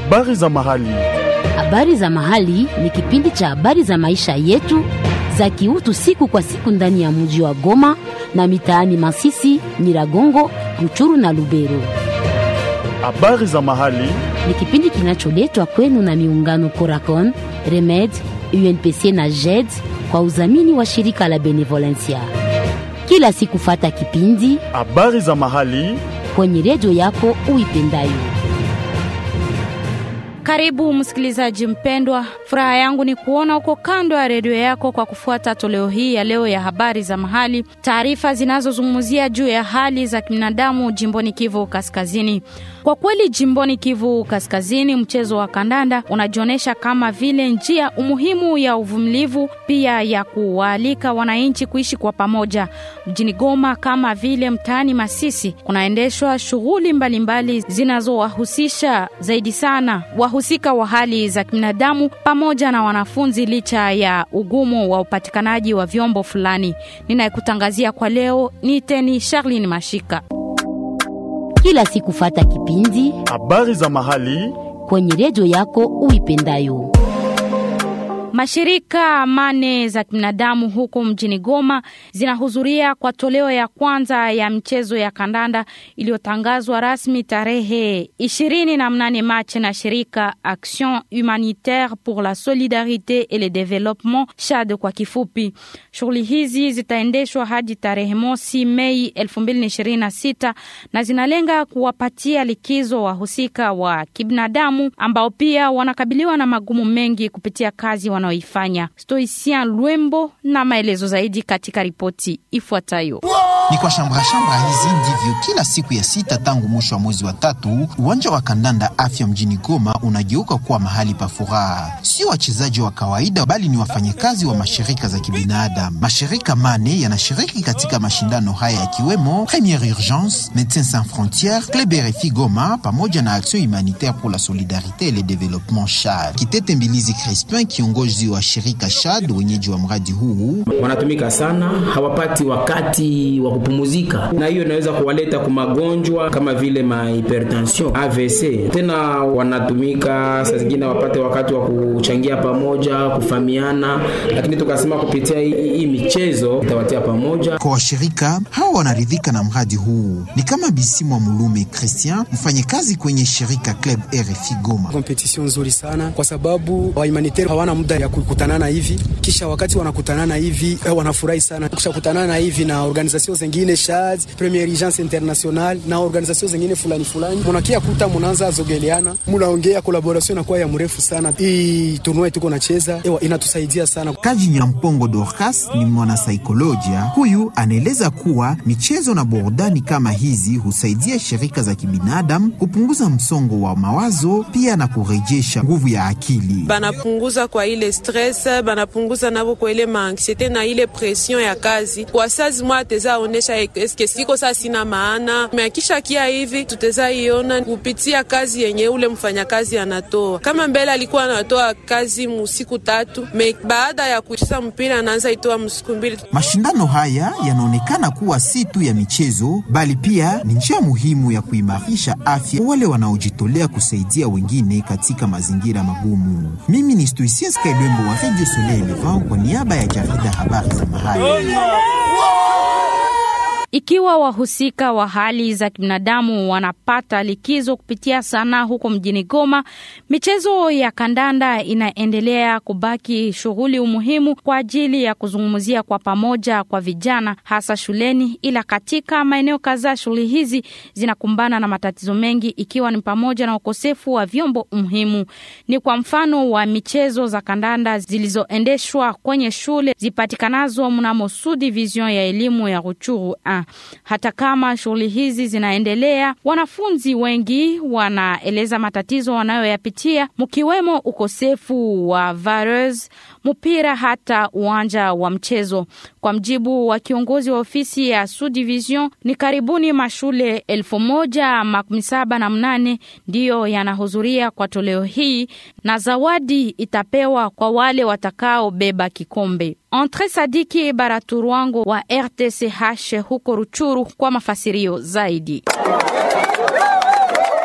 Habari za mahali. Habari za mahali ni kipindi cha habari za maisha yetu za kiutu siku kwa siku ndani ya mji wa Goma na mitaani Masisi, Nyiragongo, Ruchuru na Lubero. Habari za mahali. Ni kipindi kinacholetwa kwenu na miungano Coracon, Remed, UNPC na JED kwa udhamini wa shirika la Benevolencia. Kila siku fata kipindi Habari za mahali. kwenye redio yako uipendayo. Karibu msikilizaji mpendwa, furaha yangu ni kuona uko kando ya redio yako kwa kufuata toleo hii ya leo ya habari za mahali, taarifa zinazozungumzia juu ya hali za kibinadamu jimboni Kivu Kaskazini. Kwa kweli, jimboni Kivu Kaskazini, mchezo wa kandanda unajionyesha kama vile njia umuhimu ya uvumilivu, pia ya kuwaalika wananchi kuishi kwa pamoja. Mjini Goma kama vile mtaani Masisi kunaendeshwa shughuli mbalimbali zinazowahusisha zaidi sana wahusika wa hali za kibinadamu pamoja na wanafunzi, licha ya ugumu wa upatikanaji wa vyombo fulani. Ninayekutangazia kwa leo ni Teni Charlin Mashika. Kila siku fata kipindi Habari za mahali. kwenye redio yako uipendayo. Mashirika mane za kibinadamu huko mjini Goma zinahudhuria kwa toleo ya kwanza ya mchezo ya kandanda iliyotangazwa rasmi tarehe ishirini na mnane Machi na shirika Action Humanitaire pour la Solidarite et le Développement SHAD kwa kifupi. Shughuli hizi zitaendeshwa hadi tarehe mosi Mei 2026 na zinalenga kuwapatia likizo wahusika wa kibinadamu ambao pia wanakabiliwa na magumu mengi kupitia kazi wanaoifanya. Stoicien Lwembo na maelezo zaidi katika ripoti ifuatayo. Ni kwa shambra shambra hizi ndivyo kila siku ya sita tangu mwisho wa mwezi wa tatu uwanja wa kandanda afya mjini Goma unageuka kuwa mahali pa furaha. Sio wachezaji wa kawaida, bali ni wafanyakazi wa mashirika za kibinadamu. Mashirika mane yanashiriki katika mashindano haya yakiwemo Première Urgence, Médecins Sans Frontières, Club RFI Goma pamoja na Action Humanitaire pour la Solidarité et le Développement SHAD. Kitete Mbilizi Crispin, kiongozi wa shirika SHAD, wenyeji wa mradi huu wanatumika sana, hawapati wakati wa kupumuzika, na hiyo inaweza kuwaleta kwa magonjwa kama vile mahipertension, AVC. Tena wanatumika saa zingine wapate wakati wa kuchangia pamoja, kufamiana, lakini tukasema kupitia hii, hii michezo itawatia pamoja. Kwa washirika hawa wanaridhika na mradi huu, ni kama Bisimwa Mulume Christian, mfanyakazi kwenye shirika Club RFI Goma. Kompetition nzuri sana kwa sababu wa humanitaire hawana muda ya kukutanana hivi, kisha wakati wanakutanana hivi eh, wanafurahi sana kisha kutanana hivi na organisation zengine SHAD, Premier Urgence International na organisation zengine fulani fulani, munakia kuta munaanza zogeleana, munaongea, collaboration inakuwa ya mrefu sana. Hii tournoi tuko nacheza ewa inatusaidia sana. Kaji Nyampongo Dorcas ni mwanasaikolojia. Huyu anaeleza kuwa michezo na burudani kama hizi husaidia shirika za kibinadamu kupunguza msongo wa mawazo, pia na kurejesha nguvu ya akili. banapunguza kwa ile stress, banapunguza navo kwa ile maanksiete na ile pression ya kazi. Kwa sazi mwa teza onesha eske siko saa sina maana meakisha kia hivi tuteza iona kupitia kazi yenye ule mfanyakazi anatoa. Kama mbele alikuwa anatoa kazi musiku tatu, me baada ya kucheza mpira anaanza itoa msiku mbili. Mashindano haya yanaonekana kuwa si tu ya michezo, bali pia ni njia muhimu ya kuimarisha afya kwa wale wanaojitolea kusaidia wengine katika mazingira magumu. Mimi ni Stoicien Skailwembo wa Radio Soleil Levant kwa niaba ya jarida habari za mahali. Ikiwa wahusika wa hali za kibinadamu wanapata likizo kupitia sanaa huko mjini Goma, michezo ya kandanda inaendelea kubaki shughuli umuhimu kwa ajili ya kuzungumzia kwa pamoja kwa vijana, hasa shuleni. Ila katika maeneo kadhaa shughuli hizi zinakumbana na matatizo mengi, ikiwa ni pamoja na ukosefu wa vyombo muhimu. Ni kwa mfano wa michezo za kandanda zilizoendeshwa kwenye shule zipatikanazo mnamo Sud Division ya elimu ya Ruchuru hata kama shughuli hizi zinaendelea, wanafunzi wengi wanaeleza matatizo wanayoyapitia mkiwemo ukosefu wa vareuse, mpira, hata uwanja wa mchezo. Kwa mjibu wa kiongozi wa ofisi ya Sud Division, ni karibuni mashule elfu moja makumi saba na mnane ndiyo yanahudhuria kwa toleo hii na zawadi itapewa kwa wale watakaobeba kikombe. Entre Sadiki Baraturwango wa RTCH huko Ruchuru kwa mafasirio zaidi.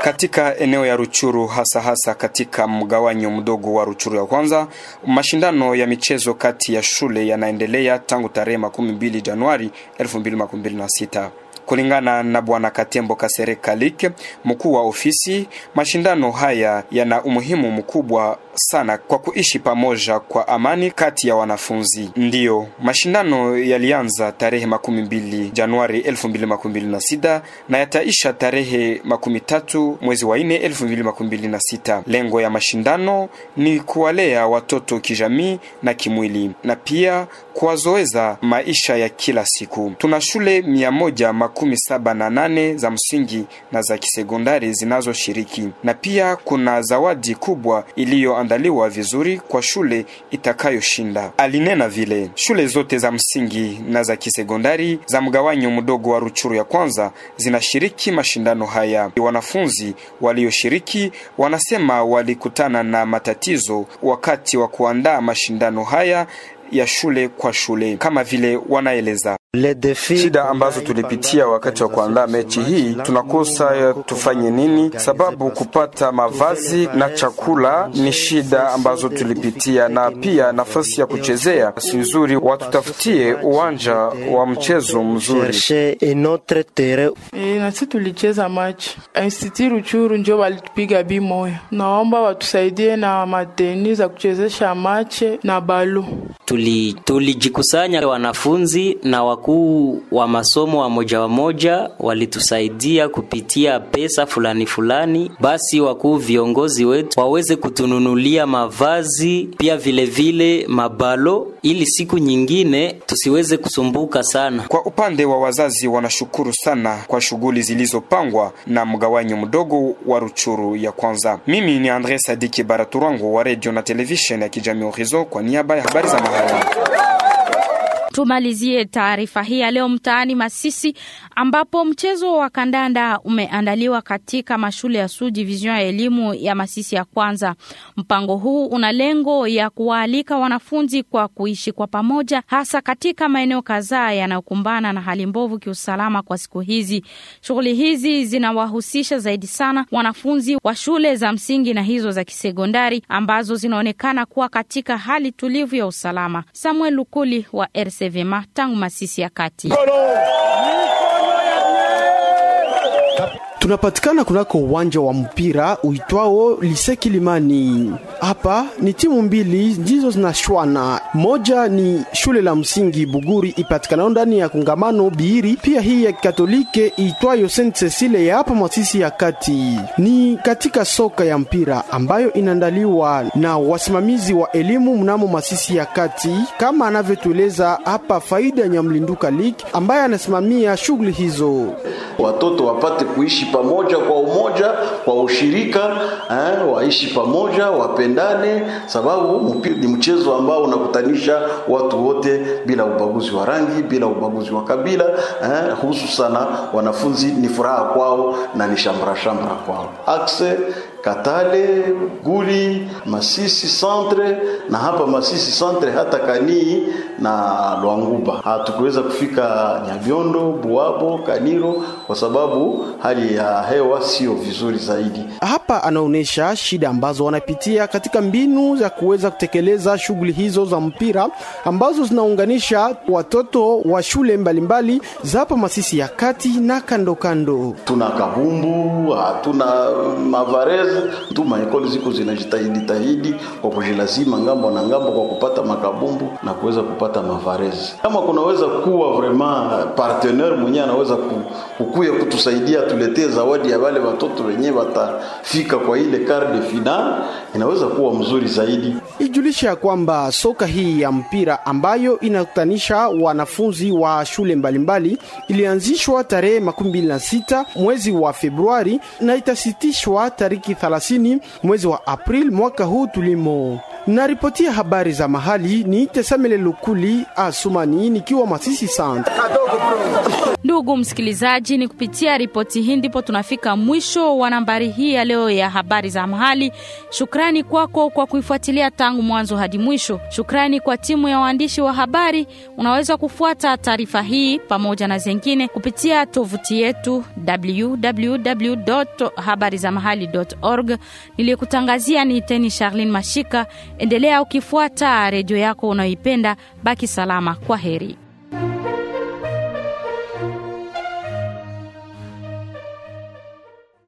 katika eneo ya Ruchuru, hasa hasa katika mgawanyo mdogo wa Ruchuru ya kwanza. Mashindano ya michezo kati ya shule yanaendelea tangu tarehe makumi mbili Januari 2026. Kulingana na Bwana Katembo Kasere Kalike, mkuu wa ofisi, mashindano haya yana umuhimu mkubwa sana kwa kuishi pamoja kwa amani kati ya wanafunzi. Ndiyo, mashindano yalianza tarehe makumi mbili Januari 2026 na yataisha tarehe makumi tatu mwezi wa nne 2026. Lengo ya mashindano ni kuwalea watoto kijamii na kimwili na pia kuwazoeza maisha ya kila siku. Tuna shule mia moja makumi saba na nane za msingi na za kisekondari zinazoshiriki na pia kuna zawadi kubwa iliyoandaliwa vizuri kwa shule itakayoshinda. Alinena vile shule zote za msingi na za kisekondari za mgawanyo mdogo wa Ruchuru ya kwanza zinashiriki mashindano haya. Wanafunzi walioshiriki wanasema walikutana na matatizo wakati wa kuandaa mashindano haya ya shule kwa shule, kama vile wanaeleza shida ambazo tulipitia wakati wa kuandaa mechi hii. Tunakosa tufanye nini, sababu kupata mavazi na chakula ni shida ambazo tulipitia, na pia nafasi ya kuchezea si nzuri. Watutafutie uwanja wa mchezo mzuri. E, nasi tulicheza machi Institut Ruchuru njo walitupiga bi moya. Naomba watusaidie na mateni za kuchezesha mache na balo tulijikusanya tuli wanafunzi na wakuu wa masomo wa moja wa moja walitusaidia kupitia pesa fulani fulani. Basi wakuu viongozi wetu waweze kutununulia mavazi pia vilevile vile mabalo, ili siku nyingine tusiweze kusumbuka sana. Kwa upande wa wazazi, wanashukuru sana kwa shughuli zilizopangwa na mgawanyo mdogo wa Ruchuru ya kwanza. Mimi ni Andre Sadiki Baraturango wa radio na television ya kijamii Horizon kwa niaba ya habari za mahali. Tumalizie taarifa hii ya leo mtaani Masisi, ambapo mchezo wa kandanda umeandaliwa katika mashule ya Sud Division ya elimu ya Masisi ya kwanza. Mpango huu una lengo ya kuwaalika wanafunzi kwa kuishi kwa pamoja, hasa katika maeneo kadhaa yanayokumbana na hali mbovu kiusalama kwa siku hizi. Shughuli hizi zinawahusisha zaidi sana wanafunzi wa shule za msingi na hizo za kisekondari ambazo zinaonekana kuwa katika hali tulivu ya usalama. Samuel Lukuli wa RC vyema tangu Masisi ya kati. Tunapatikana kunako uwanja wa mpira uitwao Lise Kilimani. Hapa ni timu mbili ndizo zinashwana. Moja ni shule la msingi Buguri ipatikanao ndani ya kongamano Biiri, pia hii ya Katolike itwayo Saint Cecile ya hapa Masisi ya kati. Ni katika soka ya mpira ambayo inaandaliwa na wasimamizi wa elimu mnamo Masisi ya kati, kama anavyotueleza hapa Faida Nyamlinduka League ambaye anasimamia shughuli hizo. Watoto wapate kuishi pamoja kwa umoja, kwa ushirika eh, waishi pamoja, wapendane, sababu mpira ni mchezo ambao unakutanisha watu wote bila ubaguzi wa rangi, bila ubaguzi wa kabila eh, hususana wanafunzi ni furaha kwao na ni shamra shamra kwao. Akse Katale, Guli, Masisi Centre na hapa Masisi Centre hata Kanii na Lwanguba. Hatukuweza kufika Nyabiondo, Buabo, Kaniro kwa sababu hali ya hewa sio vizuri zaidi. Hapa anaonyesha shida ambazo wanapitia katika mbinu za kuweza kutekeleza shughuli hizo za mpira ambazo zinaunganisha watoto wa shule mbalimbali za hapa Masisi ya kati na kando kando. Tuna kabumbu, hatuna mavarez tu maekoli ziko zinajitahidi tahidi kwa kujilazima ngambo na ngambo kwa kupata makabumbu na kuweza kupata mavarezi. Kama kunaweza kuwa vraiment partenaire mwenyewe anaweza kukuya kutusaidia tuletee zawadi ya wale watoto wenyewe watafika kwa ile quart de final, inaweza kuwa mzuri zaidi. Ijulisha ya kwamba soka hii ya mpira ambayo inakutanisha wanafunzi wa shule mbalimbali ilianzishwa tarehe makumi mbili na sita mwezi wa Februari na itasitishwa tariki 30 mwezi wa Aprili mwaka huu tulimo. Naripotia habari za mahali ni Tesamele Lukuli Asumani nikiwa Masisi Santa. Ndugu msikilizaji, ni kupitia ripoti hii ndipo tunafika mwisho wa nambari hii ya leo leo ya habari za mahali. Shukrani kwako kwa kuifuatilia tangu mwanzo hadi mwisho. Shukrani kwa timu ya waandishi wa habari. Unaweza kufuata taarifa hii pamoja na zengine kupitia tovuti yetu www.habarizamahali.org. Niliyekutangazia ni Teni Charlene Mashika. Endelea ukifuata redio yako unayoipenda. Baki salama. Kwa heri.